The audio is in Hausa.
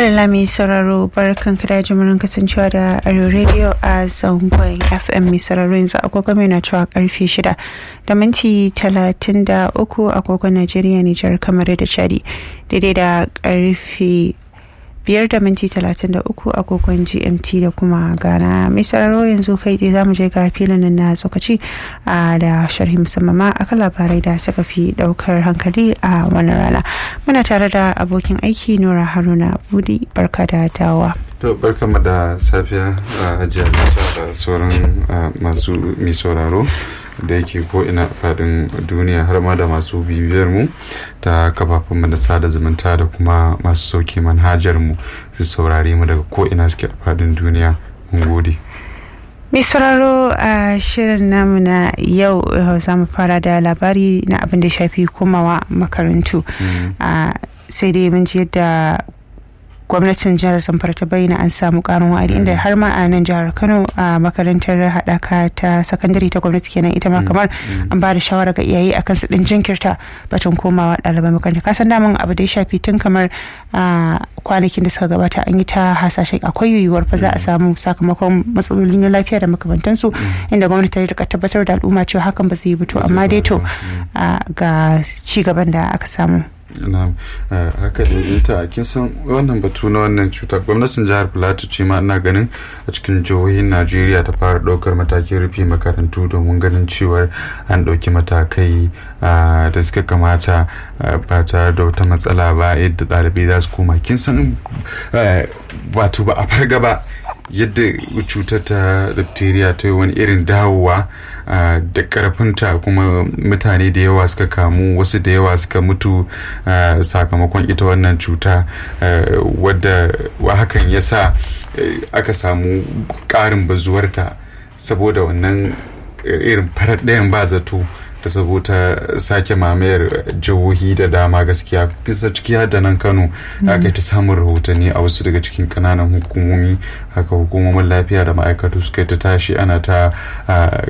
Madalla mai sauraro barkan da jimurin kasancewa da Arewa Radio a zangon FM mai sauraro yanzu agogo mai na cewa karfe shida da minti talatin da uku agogon Najeriya Nijar kamar da Chadi daidai da karfe biyar da minti talatin da uku agogon gmt da kuma ghana mai sauraro yanzu kai tsaye zamu je ga filin na tsokaci da sharhi musamman ma akan labarai da suka fi daukar hankali a wannan rana muna tare da abokin aiki nura haruna budi barka da dawa to barkama da safiya a hajiya da sauran masu mai sauraro da yake ko ina fadin duniya har ma da masu bibiyar mu ta kafafen mu da sada zumunta da kuma masu sauke manhajar mu su saurare mu daga ko ina suke a fadin duniya mun gode mai sauraro a shirin namu na yau za mu fara da labari na abin da shafi komawa makarantu sai dai mun ji yadda gwamnatin jihar zamfara ta bayyana an samu karin wa'adi inda har ma a nan jihar kano a makarantar haɗaka ta sakandare ta gwamnati kenan ita ma kamar an ba da shawara ga iyaye akan su ɗin jinkirta batun komawa ɗaliban makaranta ka san daman abu da ya shafi tun kamar kwanakin da suka gabata an yi ta hasashen akwai yiwuwar fa za a samu sakamakon matsalolin lafiya da makamantansu inda gwamnati ta rika tabbatar da al'umma cewa hakan ba zai yi to amma dai to ga ci gaban da aka samu na haka da ita kin san wannan batu na wannan cuta gwamnatin jihar plateau ce ma ina ganin a cikin jihohin najeriya ta fara ɗaukar matakin rufe makarantu domin ganin cewar an ɗauki matakai da suka kamata ba tare da wata matsala ba yadda ɗalibai za su koma kin san wato ba a farga ba yadda cutar ta diphtheria ta yi wani irin dawowa da karfinta kuma mutane da yawa suka kamu wasu da yawa suka mutu sakamakon ita wannan cuta wadda hakan ya sa aka samu ƙarin bazuwarta saboda wannan irin farar ɗayan ba zato da ta sake mamayar jihohi da dama gaskiya kisa ciki da nan kano aka ta samun rahotanni a wasu daga cikin kananan hukumomi haka hukumomin lafiya da ma'aikatu suka ta tashi ana ta